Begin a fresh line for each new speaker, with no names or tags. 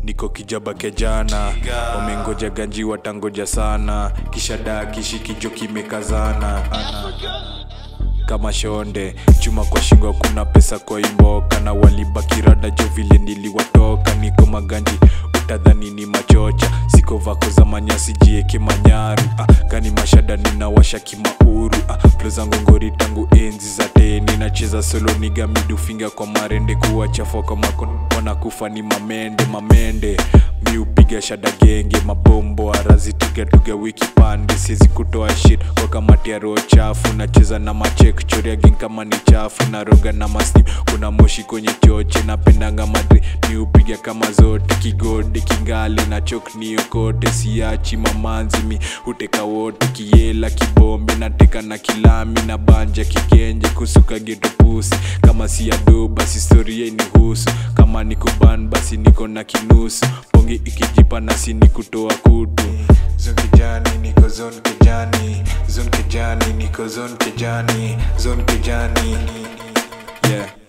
niko kijaba kejana wamengoja ganji watangoja sana kisha daa kishikijo kimekazana kama shonde chuma kwa shingo kuna pesa kwa imboka na walibakirada jo vile niliwatoka niko maganji utadhani ni machocha siko vako za manyasi jieke manyaru ah, kani mashada ninawasha kimauru ah, plo zangu ngori tangu enzi za teni nacheza solo niga midufinga kwa marende kuwachafua kwa makono wanakufa ni mamende mamende mi upiga shada genge mabombo arazitugatuga wiki pande siezi kutoa shit kwa kamati ya roho chafu nacheza na machek choria ging kama ni chafu naroga na mastim kuna moshi kwenye choche napendanga madri mi upiga kama zote kigode kingali na chok niokote siachi mamanzi mi huteka wote kiela kibombe nateka na kilami na banja kigenje kusuka geto pusi kama si ado basi historia inihusu kama niko ban basi niko na kinusu pongi ikijipa nasi ni kutoa kutu
zon kijani niko zon kijani zon kijani niko zon kijani zon kijani
yeah